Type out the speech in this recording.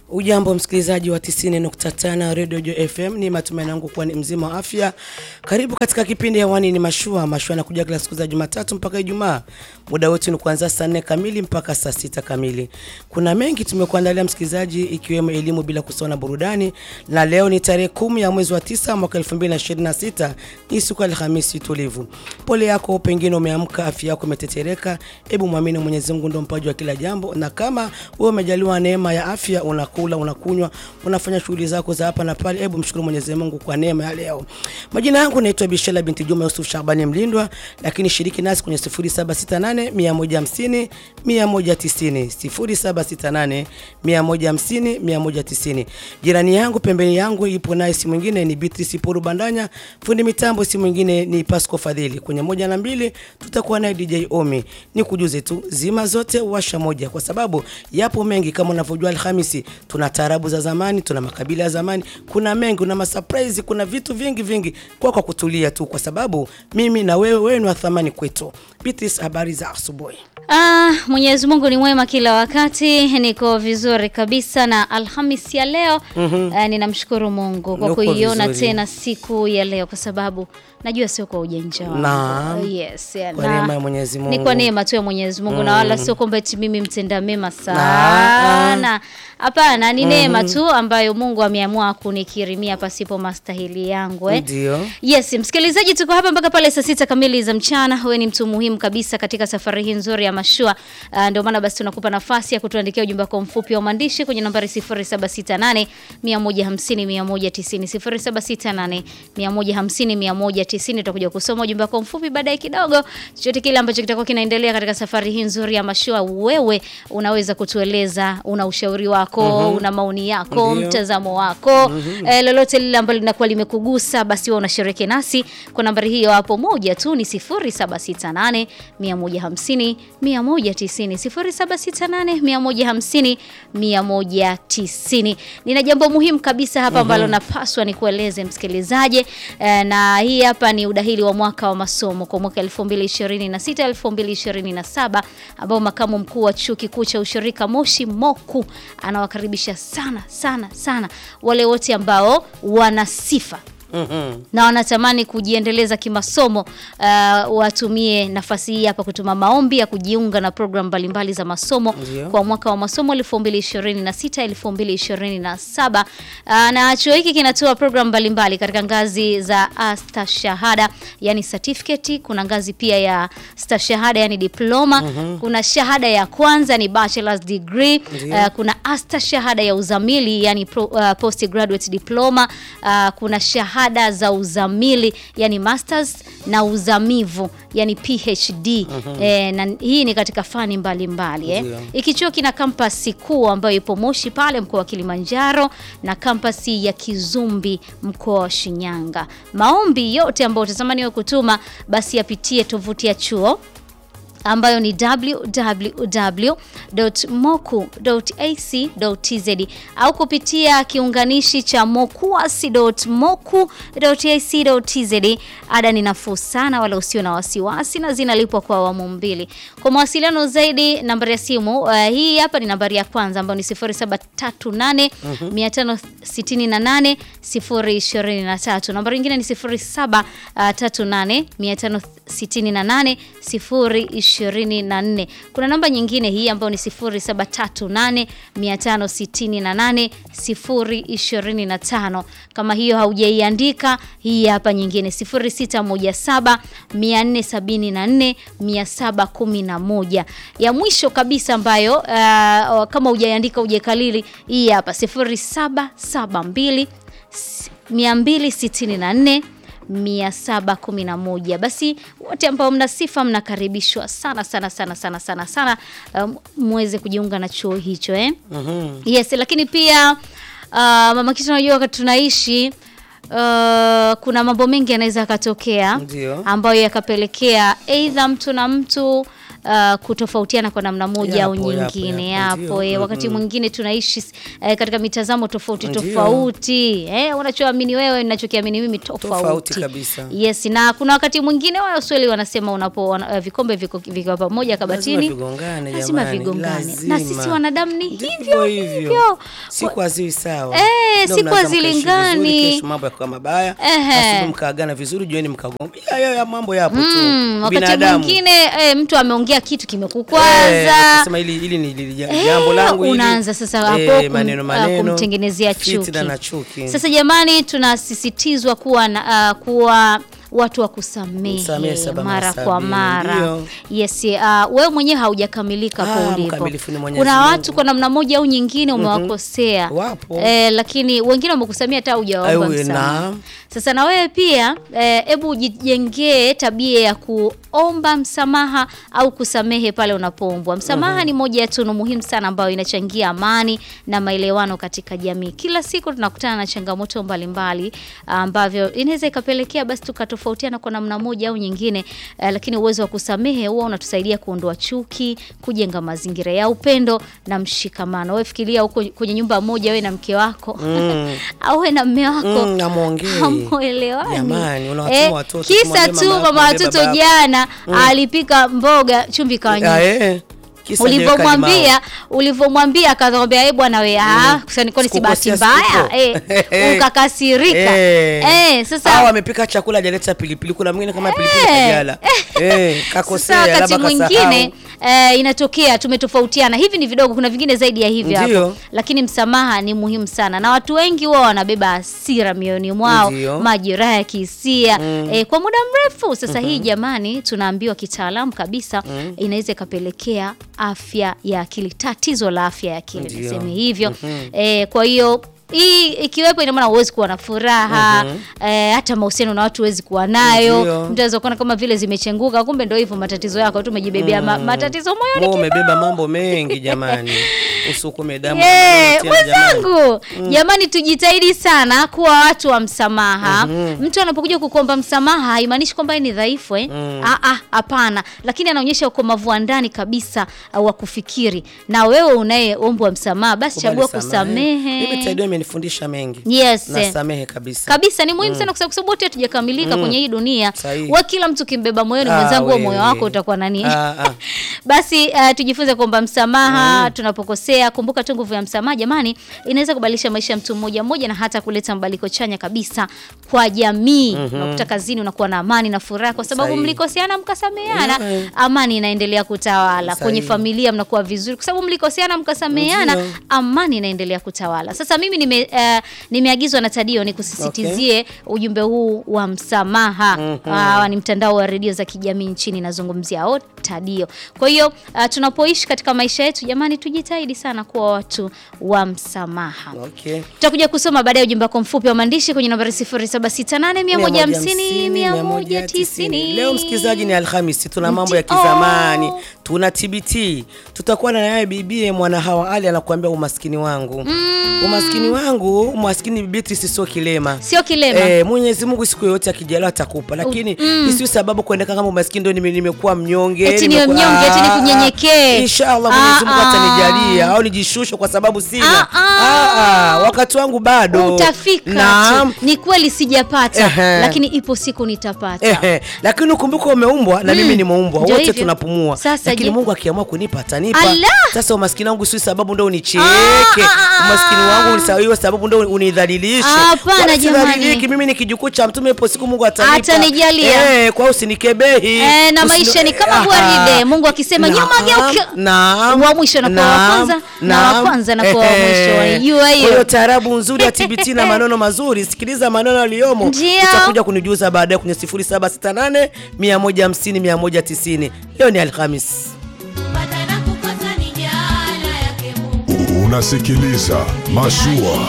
Ujambo msikilizaji wa 90.5 Radio Jo FM, ni matumaini yangu kuwa ni mzima wa afya. Karibu katika kipindi hewani ni mashua. Mashua nakuja kila siku za Jumatatu mpaka Ijumaa. Muda wote ni kuanzia saa 4 kamili mpaka saa sita kamili. Kuna mengi tumekuandalia msikilizaji, ikiwemo elimu bila kusahau na burudani, na leo ni tarehe kumi ya mwezi wa tisa mwaka 2026 ni siku ya Alhamisi tulivu. Pole yako, pengine umeamka afya yako imetetereka. Hebu mwamini Mwenyezi Mungu ndio mpaji wa kila jambo, na kama wewe umejaliwa neema ya afya, unakula, unakunywa, unafanya shughuli zako za hapa na pale, hebu mshukuru Mwenyezi Mungu kwa neema ya leo. Majina yangu naitwa Bishela binti Juma Yusuf Shabani Mlindwa, lakini shiriki nasi kwenye 0768 150 190 0768 150 190. Jirani yangu pembeni yangu ipo naye, si mwingine ni Beatrice Poru Bandanya, fundi mitambo si mwingine ni Pasco Fadhili. Kwenye moja na mbili tutakuwa naye DJ Omi. Ni kujuze tu zima zote washa moja, kwa sababu yapo mengi kama unavyojua. Alhamisi tuna taarabu za zamani, tuna makabila ya zamani, kuna mengi, kuna masurprise, kuna vitu vingi vingi, kwa kwa kutulia tu, kwa sababu mimi na wewe, wewe ni wa thamani kwetu. Beatrice, habari za asubuhi? Ah, Mwenyezi Mungu ni mwema kila wakati. Niko vizuri kabisa na Alhamis ya leo ah, ninamshukuru Mungu kwa Uko kuiona vizuri. tena siku ya leo kwa sababu najua sio kwa ujanja wangu. Naam. Yes, ya, Kwa na- neema ya Mwenyezi Ni Mungu. kwa neema tu ya Mwenyezi Mungu na wala sio kwamba eti mimi mtenda mema sana. Hapana, ni neema tu ambayo Mungu ameamua kunikirimia pasipo mastahili yangu eh. Ndio. Yes, msikilizaji, tuko hapa mpaka pale saa sita kamili za mchana. Wewe ni mtu muhimu kabisa katika safari hii nzuri ya mashua. Uh, ndio maana basi tunakupa nafasi ya kutuandikia ujumbe wako mfupi wa maandishi kwenye nambari 0768 150 190 0768 150 190. Tutakuja kusoma ujumbe wako mfupi baadaye kidogo. Chochote kile ambacho kitakuwa kinaendelea katika safari hii nzuri ya mashua, wewe unaweza kutueleza, una ushauri wako, una maoni yako, Ndio. mtazamo wako eh, lolote lile ambalo linakuwa limekugusa basi wewe unashiriki nasi kwa nambari hiyo hapo moja tu ni 0768 150 190 0768 150 190. Nina jambo muhimu kabisa hapa ambalo napaswa nikueleze msikilizaji eh, na hii hapa ni udahili wa mwaka wa masomo kwa mwaka 2026 2027 ambao makamu mkuu wa chuo kikuu cha ushirika Moshi Moku anawakaribisha sana sana sana wale wote ambao wana sifa Mhm. na wanatamani kujiendeleza kimasomo uh, watumie nafasi hii hapa kutuma maombi ya kujiunga na programu mbalimbali za masomo Ndio. kwa mwaka wa masomo 2026 2027. Uh, na chuo hiki kinatoa programu mbalimbali katika ngazi za astashahada yani certificate, kuna ngazi pia ya stashahada yani diploma, kuna shahada ya kwanza ni bachelor's degree, Ndio. uh, kuna astashahada ya uzamili yani pro, uh, postgraduate diploma, uh, kuna shahada za uzamili yani masters na uzamivu yani PhD. Eh, na hii ni katika fani mbalimbali eh. Ndio. Hiki chuo kina kampasi kuu ambayo ipo Moshi pale mkoa wa Kilimanjaro na kampasi ya Kizumbi mkoa wa Shinyanga. Maombi yote ambayo utatamani wewe kutuma basi yapitie tovuti ya chuo ambayo ni www.moku.ac.tz au kupitia kiunganishi cha mokuasi.moku.ac.tz. Ada ni nafuu sana, wala usio na wasiwasi, na zinalipwa kwa awamu mbili. Kwa mawasiliano zaidi, nambari ya simu uh, hii hapa ni nambari ya kwanza ambayo ni 0738 568 023. Nambari nyingine ni 0738 568 024. Kuna namba nyingine hii ambayo ni 0738 568 025. Kama hiyo haujaiandika, hii hapa nyingine 0617 474 711. Ya mwisho kabisa ambayo uh, kama hujaiandika hujaikalili, hii hapa 0772 264 711. Basi wote ambao mna sifa mnakaribishwa sana sana sana sana sana sana um, muweze kujiunga na chuo hicho eh? Mhm. Yes, lakini pia uh, mama kitu unajua wakati tunaishi uh, kuna mambo mengi yanaweza yakatokea Ndio. ambayo yakapelekea aidha mtu na mtu uh, kutofautiana kwa namna moja au Yapo, yapo, nyingine yapo, yapo, ndio. eh, wakati mwingine tunaishi eh, katika mitazamo tofauti Ndio. tofauti eh, unachoamini wewe ninachokiamini mimi tofauti, Tofauti kabisa. Yes, na kuna wakati mwingine wao Waswahili wanasema unapo wana, eh, vikombe viko vikiwa pamoja kabatini vigongane, lazima jamani, vigongane, lazima. na sisi wanadamu ni Ndivyo hivyo hivyo. hivyo. Siku haziwi sawa. Eh, Leo siku mnaanza mkaishi hazilingani. vizuri, kesho mambo yakawa mabaya. Ehe. Asubuhi mkaagana vizuri, jioni mkagomba. Ya, ya, ya, mambo yapo tu. Mm, wakati Binadamu. mwingine eh, mtu ameongea kitu Eh, kimekukwaza akasema hili hili ni hili ja- Eh, jambo langu hili. unaanza sasa hapo Eh, kum- maneno uh, maneno. kumtengenezea Fitna chuki. na chuki. Sasa jamani, tunasisitizwa kuwa na, uh, kuwa watu wa kusamehe Msamehe saba mara mara kwa sabini, mara. ndio. Yes, uh, wewe mwenyewe haujakamilika Ah, kwa ulipo. mkamilifu ni Mwenyezi Kuna Mungu. watu kwa namna moja au nyingine umewakosea Wapo. eh, lakini wengine wamekusamia hata hujaomba Ayo, msamaha. naam. Sasa na wewe pia hebu ujijengee tabia ya kuomba msamaha au kusamehe pale unapoombwa. Msamaha ni moja ya tunu muhimu sana ambayo inachangia amani na maelewano katika jamii. Kila siku tunakutana na changamoto mbalimbali ambavyo inaweza ikapelekea basi tukatofautiana kwa namna moja au nyingine, eh, lakini uwezo wa kusamehe huwa unatusaidia kuondoa chuki, kujenga mazingira ya upendo na mshikamano. Wewe fikiria huko kwenye nyumba moja, wewe na mke wako au wewe na mme wako Mm, hamwongei. hamuelewani. Jamani, unawatuma Eh, watoto, kisa tumwambie tu mama yako, mama mwambie watoto baba yako. jana alipika mboga chumvi Ah, kawanyika eh. Kisa hajaweka ulivyomwambia limao. ulivyomwambia akakwambia eh bwana we ah kusani kwani si bahati Sikukosea mbaya sikuko. eh ukakasirika Eh. eh sasa Au amepika chakula hajaleta pilipili. Kuna mwingine kama pilipili Eh. hajala. Eh, Sasa kakosea wakati labda mwingine kasahau. eh, inatokea tumetofautiana. Hivi ni vidogo, kuna vingine zaidi ya hivi hapo, Ndio. lakini msamaha ni muhimu sana, na watu wengi huwa wanabeba hasira mioyoni mwao, Ndio. majeraha ya kihisia eh, kwa muda mrefu. Sasa hii jamani, tunaambiwa kitaalamu kabisa inaweza ikapelekea afya ya akili, tatizo la afya ya akili, Ndio. niseme hivyo eh, kwa hiyo hii ikiwepo ina maana huwezi kuwa na furaha eh, hata mahusiano na watu huwezi kuwa nayo. Ndio. Mtu anaweza kuona kama vile zimechenguka, kumbe ndio hivyo matatizo yako tu, umejibebea ma, matatizo moyoni Mo umebeba mambo mengi jamani. Usukume damu. Yeah, tena jamani. mwenzangu jamani, tujitahidi sana kuwa watu wa msamaha. Mtu anapokuja kukuomba msamaha haimaanishi kwamba yeye ni dhaifu eh? Ah, ah, hapana, lakini anaonyesha ukomavu wa ndani kabisa uh, wa kufikiri. Na wewe unayeombwa msamaha, basi Kubali chagua samaha. Mimi kusamehe. Taido imenifundisha mengi. Yes. Nasamehe kabisa. kabisa ni muhimu sana kwa sababu- kwa sababu wote hatujakamilika kwenye hii dunia. Sahihi. Wa kila mtu kimbeba moyoni, Ah, mwenzangu, huo wewe. moyo wako utakuwa nani? Ah, ah. Basi uh, tujifunze kuomba msamaha tunapokosea. Kumbuka tu nguvu ya msamaha jamani, inaweza kubadilisha maisha ya mtu mmoja mmoja na hata kuleta mabadiliko chanya kabisa kwa jamii. Unakuta kazini unakuwa na amani na furaha kwa sababu Sahihi. mlikoseana mkasameheana, Yeah. amani inaendelea kutawala. Kwenye Sahihi. familia mnakuwa vizuri kwa sababu mlikoseana mkasameheana, Ndio. amani inaendelea kutawala. Sasa mimi nime uh, nimeagizwa na Tadio nikusisitizie ujumbe huu wa msamaha. Ah, ni mtandao wa redio za kijamii nchini nazungumzia o Tadio. Kwa hiyo uh, tunapoishi katika maisha yetu jamani, tujitahidi sana kuwa watu wa msamaha. Okay. Tutakuja kusoma baadaye ujumbe wako mfupi wa maandishi kwenye nambari 0768 150 190. Leo msikilizaji, ni Alhamisi, tuna mambo ya Ndio. kizamani, tuna TBT. Tutakuwa na naye bibie mwana hawa Ali anakuambia umaskini wangu umaskini wangu, umaskini Beatrice sio kilema Sio kilema. Eh, Mwenyezi Mungu siku yoyote akijaliwa atakupa, lakini isiyo sababu kuendeka kama umaskini ndio nime- nimekuwa mnyonge, Eti niwe nimekuwa- mnyonge, eti Ah, nikunyenyekee. ah, Inshallah Ah, Mwenyezi Mungu ah. atanijalia au nijishushe kwa sababu sina. Ah, ah. Ah, ah, wakati wangu bado Utafika Naam. tu. Ni kweli sijapata, Ehe. lakini ipo siku nitapata. Ehe, lakini ukumbuka umeumbwa na mimi nimeumbwa, Ndio wote hivyo. tunapumua, Sasa lakini je- Mungu akiamua kunipa atanipa. Allah! Sasa umaskini wangu si sababu ndo unicheke, Ah, ah, ah, umaskini wangu ni sa- iwe sababu ndo unidhalilishe. Hapana, Wala jamani. sidhaliliki, mimi ni kijukuu cha mtume, ipo siku Mungu atanipa. Atanijalia. Eh, kwa hiyo usinikebehi. Eh, na Usini- maisha ni kama Aha. gwaride. Mungu akisema Naam, nyuma geuka. naam, Wa mwisho anakuwa wa naam, kwanza, na wa naam. kwanza anakuwa wa Ehe. mwisho. Waijua hiyo? Kwa hiyo taarabu nzuri ya TBT na maneno mazuri, sikiliza maneno yaliyomo. Ndio. Utakuja kunijuza baadaye kwenye 0768 150 190. Leo ni Alhamis. Kupata na kukosa ni jala yake Mungu. Unasikiliza Mashua